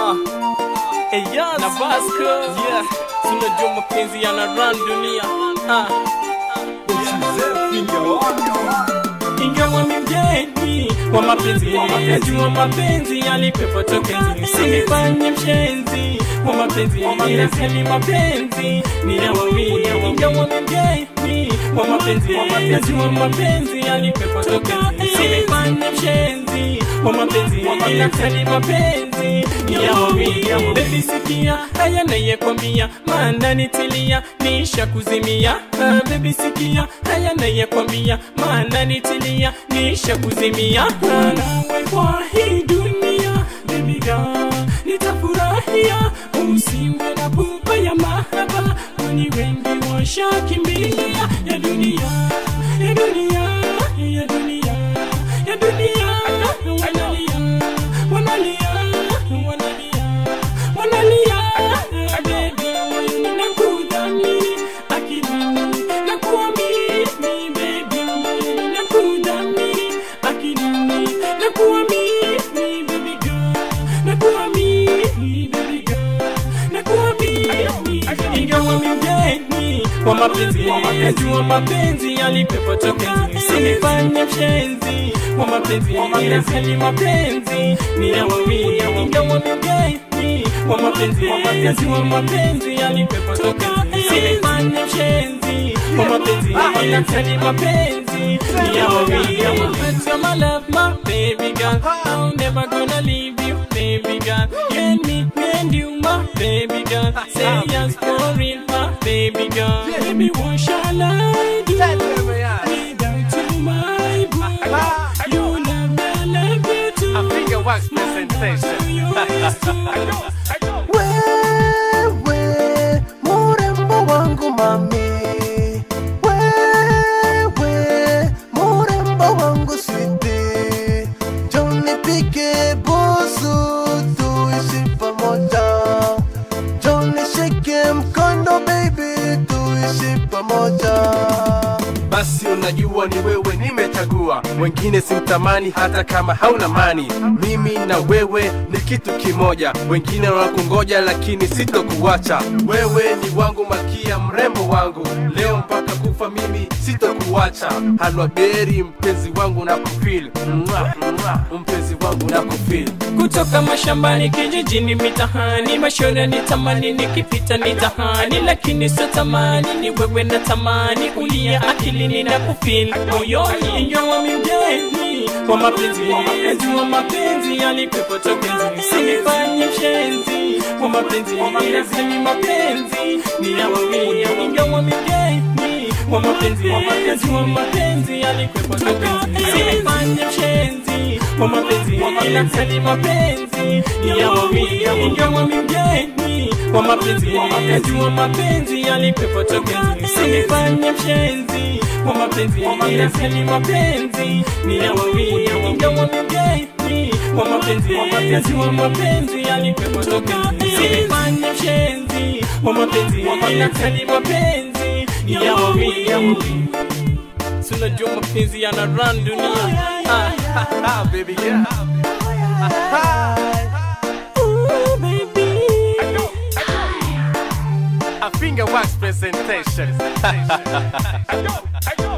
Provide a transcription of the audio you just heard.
Ah, Eyas na Vasco, yeah, tunajua mapenzi yana run dunia. Ah, ingawa mi mgeni wa mapenzi, najua mapenzi yalipepo tokeni, usinifanye mshenzi wa mapenzi, inasema mapenzi ni ya wawili, ingawa mi mgeni wa mapenzi, najua mapenzi yalipepo tokeni, usinifanye mshenzi wa mapenzi, inasema mapenzi ni ya wawili. Baby sikia haya nayekwambia, maana nitilia nisha kuzimia. Ah, baby sikia haya nayekwambia, maana nitilia nisha kuzimia. Ah, nawe kwa hii dunia baby girl, nitafurahia usiwe na pupa ya mahaba, kwani wengi washakimbilia ya dunia ya dunia ya dunia ya dunia wanalia wanalia wanalia wanalia baby nakudhamini akilini nakuamini baby nakudhamini akilini nakuamini baby girl nakuamini baby girl nakuamini ingawa mgeni wa mapenzi najua mapenzi yalipepo tokeni sinifanye mshenzi wa mapenzi inasali mapenzi ni ya wawili ingawa mgeni wa mapenzi najua mapenzi yalipepo tokeni sinifanye mshenzi wa mapenzi inasali mapenzi ni ya wawili You're my love, my baby girl I'm never gonna leave you, baby girl And me and you, my baby girl Say yes for real, my baby girl Baby, what shall I do without you, my boo? You love me, I love you too A finger wax presentation. You is too Wewe murembo wangu mami, wewe murembo wangu switi, njoo nipike busu tuishi pamoja, njoo nishike mkono baby tuishi pamoja. basi unajua ni wewe nimechagua wengine simtamani hata kama hauna mani mimi na wewe ni kitu kimoja wengine wanakungoja lakini sitokuacha wewe ni wangu malkia mrembo wangu leo mpaka kufa mimi sitokuacha halwaberi mpenzi wangu na kufil mpenzi wangu na kufil kutoka mashambani kijijini mitahani mashore ni tamani nikipita ni tahani lakini sio tamani ni wewe na tamani ulia akilini na kufil moyoni ingawa mgeni wa mapenzi najua mapenzi yalipepo tokeni sinifanye mshenzi wa mapenzi inasemi mapenzi ni ya wawili ingawa mgeni wa mapenzi najua mapenzi yalipepo tokeni sinifanye mshenzi wa mapenzi inasemi mapenzi ni ya wawili ingawa mgeni wa mapenzi najua mapenzi yalipepo tokeni sinifanye mshenzi wa mapenzi inasemi mapenzi ni ya wawili ingawa mgeni wa mapenzi najua mapenzi yalipepo tokeni sinifanye mshenzi wa mapenzi inasemi mapenzi ni ya wawili tunajua mapenzi yana run dunia ah. ah, baby girl. Ooh, baby. A finger wax presentation.